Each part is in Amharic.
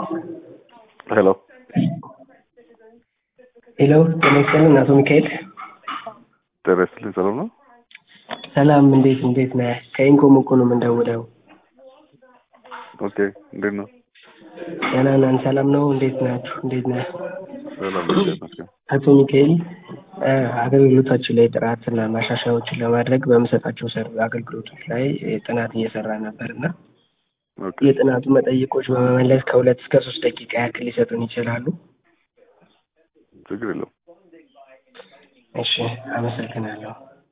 ሄሎ ሄሎ ጤና ይስጥልን አቶ ሚካኤል። ጤና ይስጥልኝ። ሰላም ነው? ሰላም እንዴት እንዴት ነህ? ከኢንኮም እኮ ነው የምንደውለው። ኦኬ። እንዴት ነው? ደህና ነን። ሰላም ነው። እንዴት ናችሁ? እንዴት ነህ? ሰላም ነው። ይመስገን። አቶ ሚካኤል እ አገልግሎታችን ላይ ጥራትና ማሻሻያዎችን ለማድረግ በምሰጣቸው ሰር አገልግሎቶች ላይ ጥናት እየሰራ ነበር እና ኦኬ። የጥናቱ መጠይቆች በመመለስ ከሁለት እስከ ሶስት ደቂቃ ያክል ሊሰጡን ይችላሉ? ችግር የለውም። እሺ፣ አመሰግናለሁ።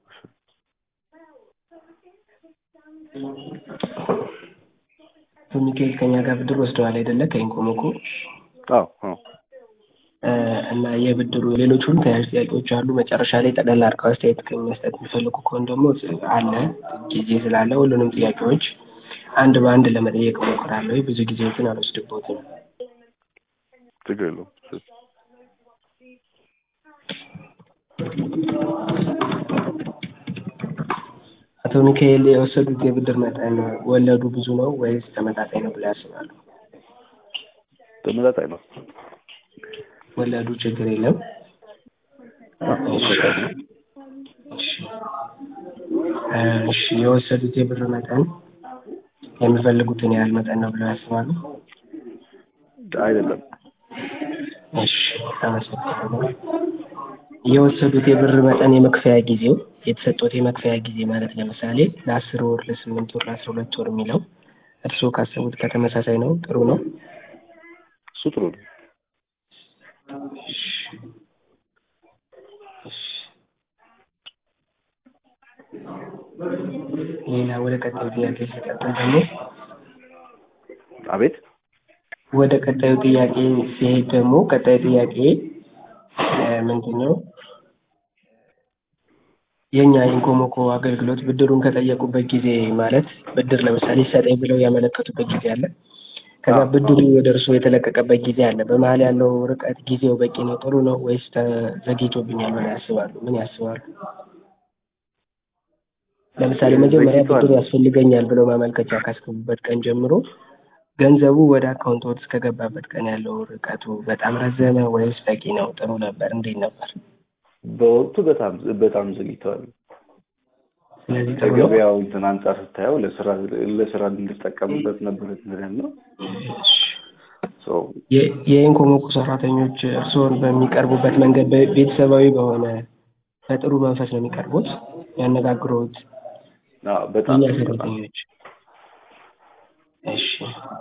አቶ ሚካኤል ከኛ ጋር ብድር ወስደዋል አይደለ? ከኢንኮሞኮ አዎ አዎ። እ እና የብድሩ ሌሎች ሁሉ ተያያዥ ጥያቄዎች አሉ። መጨረሻ ላይ ጠቅላላ አድርገው አስተያየት ከመስጠት የሚፈልጉ ከሆነ ደግሞ አለ ጊዜ ስላለ ሁሉንም ጥያቄዎች አንድ በአንድ ለመጠየቅ እሞክራለሁ። ብዙ ጊዜዎችን አልወስድቦትም። ችግር የለውም። እሺ። አቶ ሚካኤል የወሰዱት የብድር መጠን ወለዱ ብዙ ነው ወይስ ተመጣጣኝ ነው ብለው ያስባሉ? ተመጣጣኝ ነው። ወለዱ ችግር የለም። እሺ እ እሺ የወሰዱት የብር መጠን የሚፈልጉትን ያህል መጠን ነው ብለው ያስባሉ? አይደለም። እሺ አመሰግናለሁ። የወሰዱት የብር መጠን የመክፈያ ጊዜው የተሰጡት የመክፈያ ጊዜ ማለት ለምሳሌ ለአስር ወር፣ ለስምንት ወር፣ ለአስራ ሁለት ወር የሚለው እርስዎ ካሰቡት ከተመሳሳይ ነው? ጥሩ ነው? እሱ ጥሩ ነው። ሌላ ወደ ቀጣዩ ጥያቄ ሲቀጥል ደግሞ አቤት። ወደ ቀጣዩ ጥያቄ ሲሄድ ደግሞ ቀጣዩ ጥያቄ እ ምንድን ነው የእኛ ኢንኮሞኮ አገልግሎት ብድሩን ከጠየቁበት ጊዜ ማለት ብድር ለምሳሌ ይሰጠኝ ብለው ያመለከቱበት ጊዜ አለ። ከዛ ብድሩ ወደ እርስዎ የተለቀቀበት ጊዜ አለ። በመሀል ያለው ርቀት ጊዜው በቂ ነው፣ ጥሩ ነው ወይስ ተዘግይቶብኛል ብለው ያስባሉ? ምን ያስባሉ? ለምሳሌ መጀመሪያ ዘግይቷል። ብድር ያስፈልገኛል ብለው ማመልከቻ ካስገቡበት ቀን ጀምሮ ገንዘቡ ወደ አካውንቶት እስከገባበት ቀን ያለው ርቀቱ በጣም ረዘመ ወይስ በቂ ነው? ጥሩ ነበር? እንዴት ነበር? በወቅቱ በጣም በጣም ዘግይተዋል። ስለዚህ ጥሩ ነው። ከገበያው እንትን አንጻር ስታየው ለስራ ለስራ እንድጠቀምበት ነበር እንትን ነው። ሶ የ- የኢንኮሞኮ ሰራተኞች እርስዎን በሚቀርቡበት መንገድ በ- ቤተሰባዊ በሆነ በጥሩ መንፈስ ነው የሚቀርቡት ያነጋግሩት አዎ በጣም የእኛ ሰራተኞች? እሺ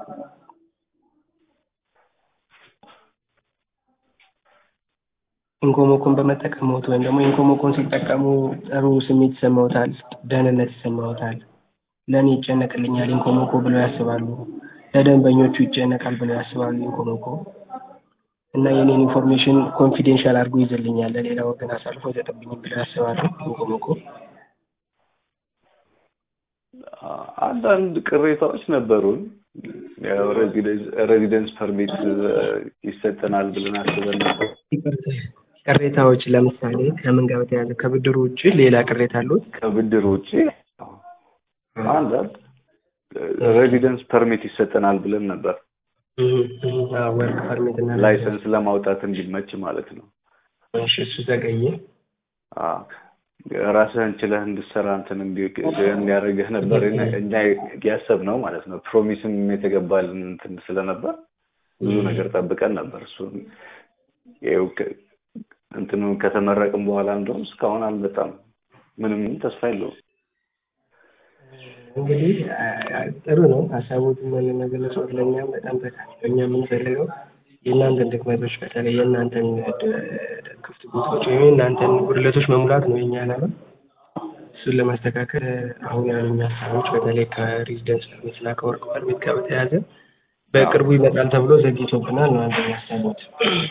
ኢንኮሞኮን በመጠቀምዎት ወይም ደግሞ ኢንኮሞኮን ሲጠቀሙ ጥሩ ስሜት ይሰማዎታል? ደህንነት ይሰማዎታል? ለእኔ ይጨነቅልኛል ኢንኮሞኮ ብለው ያስባሉ? ለደንበኞቹ ይጨነቃል ብለው ያስባሉ ኢንኮሞኮ? እና የኔን ኢንፎርሜሽን ኮንፊዴንሻል አድርጎ ይዝልኛል ለሌላ ወገን አሳልፎ አይሰጥብኝም ብለው ያስባሉ ኢንኮሞኮ? አንዳንድ ቅሬታዎች ነበሩን። ያው ሬዚደንስ ሬዚደንስ ፐርሚት ይሰጠናል ብለን አስበን ነበር። ቅሬታዎች ለምሳሌ ከምን ጋር በተያያዘ ከብድሩ ውጭ ሌላ ቅሬታ አሉት? ከብድር ውጭ አንዳንድ ሬዚደንስ ፐርሚት ይሰጠናል ብለን ነበር። ወርክ ፐርሚት እና ላይሰንስ ለማውጣት እንዲመች ማለት ነው። እሺ እሱ ዘገየ። አዎ፣ ራስህን ችለህ እንድትሰራ እንትን እንዲ- እንዲያደርግህ ነበር እኛ ያሰብነው ማለት ነው። ፕሮሚስም የተገባልን እንትን ስለነበር ብዙ ነገር ጠብቀን ነበር። እሱን ይኸው ከ- እንትኑ ከተመረቅም በኋላ እንደውም እስካሁን አልመጣም። ምንም ተስፋ የለውም። እንግዲህ አ- አ- ጥሩ ነው ሀሳቦትን መገለጽ ለእኛም በጣም ጠቃሚ ነው። እኛ የምንፈልገው የእናንተን ድክመቶች በተለይ የእናንተን ድ- ክፍት ቦታዎች ወይም የእናንተን ጉድለቶች መሙላት ነው የኛ ዓላማ። እሱን ለማስተካከል አሁን ያሉኝ ሀሳቦች በተለይ ከሬዚደንስ ፐርሚት እና ከወርክ ፐርሚት ጋር በተያያዘ በቅርቡ ይመጣል ተብሎ ዘግይቶብናል ነው አንደኛ ያሰቡት።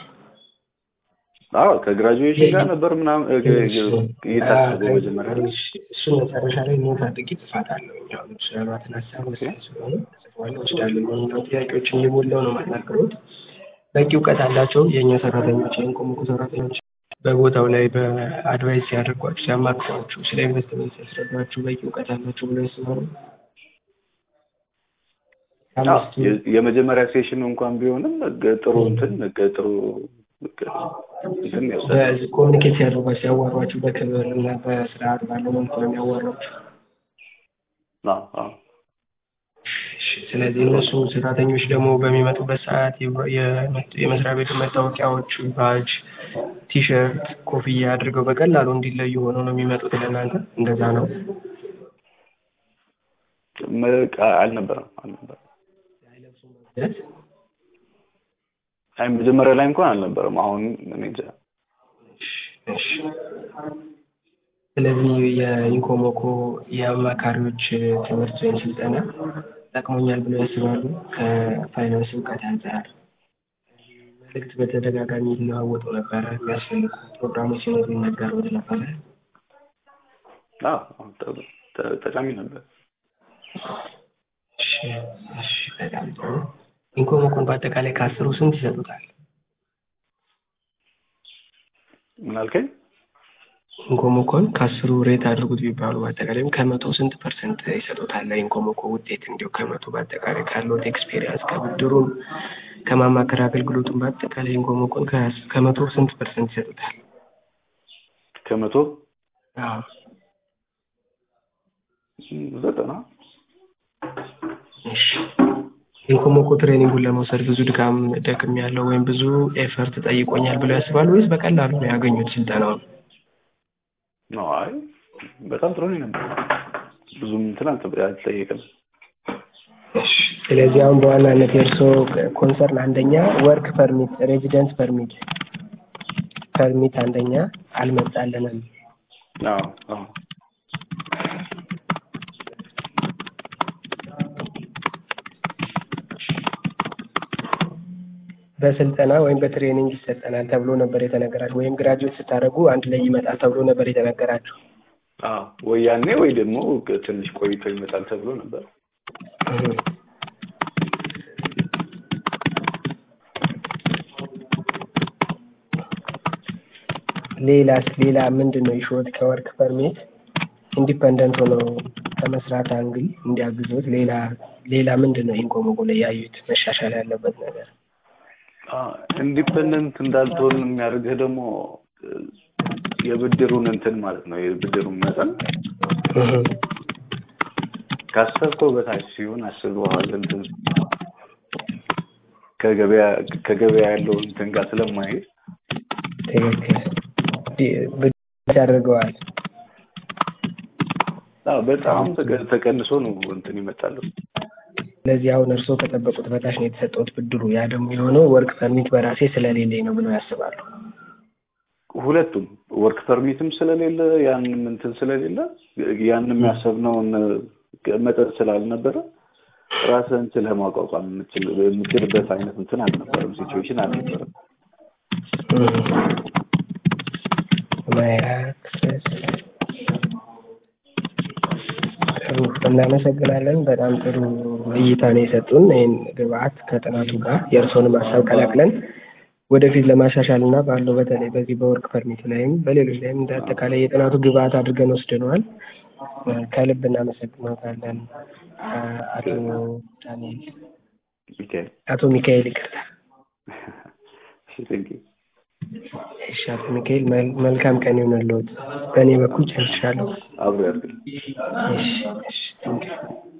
አዎ ከግራጁዌሽን ጋር ነበር ምናምን እ- እ- እየታሰበው መጀመሪያ ላይ እሱን መጨረሻ ላይ ኖት አድርጌ ጽፋታለሁ። ያው ያሏትን ሀሳብ ወሳኝ ስለሆነ ጽፈዋለሁ፣ ወስዳለሁ። ማንኛውም ጥያቄዎችን እየሞላው ነው ማናገሩት። በቂ እውቀት አላቸው የእኛ ሰራተኞች፣ የኢንኮሞኮ ሰራተኞች በቦታው ላይ በአድቫይስ ሲያደርጓችሁ፣ ሲያማክሯችሁ፣ ስለ ኢንቨስትመንት ሲያስረዷችሁ በቂ እውቀት አላቸው ብሎ ያስባሉ? አምስቱ የ- የመጀመሪያ ሴሽን እንኳን ቢሆንም ገ- ጥሩ እንትን ገ- ጥሩ ገ- እንትን ያወሰደ በዚህ ኮሚኒኬት ሲያደርጓ ሲያዋሯችሁ በክብር እና በስርዓት ባለው መልኩ ነው የሚያዋሯችሁ። አዎ አዎ እሺ፣ ስለዚህ እነሱ ሰራተኞች ደግሞ በሚመጡበት ሰዓት የ- የ- የመስሪያ ቤቱ መታወቂያዎች፣ ባጅ፣ ቲሸርት፣ ኮፍያ አድርገው በቀላሉ እንዲለዩ ሆነው ነው የሚመጡት ለእናንተ። እንደዛ ነው። መ- አልነበረም አልነበረም አይ መጀመሪያ ላይ እንኳን አልነበረም። አሁን እኔ እንጃ እሺ። ስለዚህ የኢንኮሞኮ የአማካሪዎች ትምህርት ወይም ስልጠና ጠቅሞኛል ብለው ያስባሉ? ከፋይናንስ እውቀት አንጻር መልእክት በተደጋጋሚ ይለዋወጡ ነበረ። የሚያስፈልጉ ፕሮግራሞች ሲኖሩ ይነገሩት ነበረ። አዎ አዎ፣ ጠ- ጠ- ጠቃሚ ነበር። እሺ፣ እሺ፣ በጣም ጥሩ። ኢንኮሞኮን በአጠቃላይ ከአስሩ ስንት ይሰጡታል? ምን አልከኝ? ኢንኮሞኮን ከአስሩ ሬት አድርጉት ቢባሉ በአጠቃላይም ከመቶ ስንት ፐርሰንት ይሰጡታል? ለኢንኮሞኮ ውጤት እንዲሁ ከመቶ በአጠቃላይ ካለዎት ኤክስፔሪንስ ከብድሩም ከማማከር አገልግሎቱም በአጠቃላይ ኢንኮሞኮን ከ- ከመቶ ስንት ፐርሰንት ይሰጡታል? ከመቶ አዎ ዘጠና እሺ ኢንኮሞኮ ትሬኒንጉን ለመውሰድ ብዙ ድካም ደክም ያለው ወይም ብዙ ኤፈርት ጠይቆኛል ብለው ያስባሉ ወይስ በቀላሉ ነው ያገኙት ስልጠናውን? ነው። አይ በጣም ጥሩ ነው ነበር። ብዙም እንትን አልተ- አልተጠየቀም። እሺ ስለዚህ አሁን በዋናነት የእርስዎ ኮንሰርን አንደኛ ወርክ ፐርሚት ሬዚደንስ ፐርሚት ፐርሚት አንደኛ አልመጣልንም። አዎ አዎ በስልጠና ወይም በትሬኒንግ ይሰጠናል ተብሎ ነበር የተነገራችሁ፣ ወይም ግራጁዌት ስታደርጉ አንድ ላይ ይመጣል ተብሎ ነበር የተነገራችሁ። አዎ ወይ ያኔ ወይ ደግሞ ትንሽ ቆይቶ ይመጣል ተብሎ ነበር። እህ። ሌላስ ሌላ ምንድን ነው ይሾት ከወርክ ፐርሚት ኢንዲፐንደንት ሆነው ከመስራት አንግል እንዲያግዙት ሌላ ሌላ ምንድን ነው ኢንኮሞኮ ላይ ያዩት መሻሻል ያለበት ነገር? ኢንዲፐንደንት እንዳልትሆን የሚያደርግህ ደግሞ እ፣ የብድሩን እንትን ማለት ነው የብድሩን መጠን እህ። ካሰብከው በታች ሲሆን አስበዋል እንትን ከገበያ ከገበያ ያለው እንትን ጋር ስለማይሄድ ትክክል ዲ- ብድር ያደርገዋል። አዎ፣ በጣም ተቀ- ተቀንሶ ነው እንትን ይመጣሉ። ስለዚህ አሁን እርስዎ ከጠበቁት በታች ነው የተሰጠውት ብድሩ። ያ ደግሞ የሆነው ወርክ ፐርሚት በራሴ ስለሌለኝ ነው ብለው ያስባሉ። ሁለቱም ወርክ ፐርሚትም ስለሌለ ያንም እንትን ስለሌለ ያንም ያሰብነውን መጠን ስላልነበረ ራስህን ችለህ ማቋቋም የምችል የምችልበት አይነት እንትን አልነበረም፣ ሲቹዌሽን አልነበረም። ማያክሰስ ጥሩ እናመሰግናለን። በጣም ጥሩ እይታ ነው የሰጡን። ይህን ግብአት ከጥናቱ ጋር የእርስዎንም ሀሳብ ቀላቅለን ወደፊት ለማሻሻል እና ባለው በተለይ በዚህ በወርክ ፐርሚት ላይም በሌሎች ላይም እንደ አጠቃላይ የጥናቱ ግብአት አድርገን ወስደነዋል። ከልብ እናመሰግኖታለን አቶ ዳንኤል ሚካኤል አቶ ሚካኤል ይቅርታ። እሺ፣ ቴንኪው እሺ አቶ ሚካኤል መል- መልካም ቀን ይሆንልዎት። በእኔ በኩል ጨርሻለሁ። አብሮ ያድርግልኝ። እሺ እሺ ቴንኪው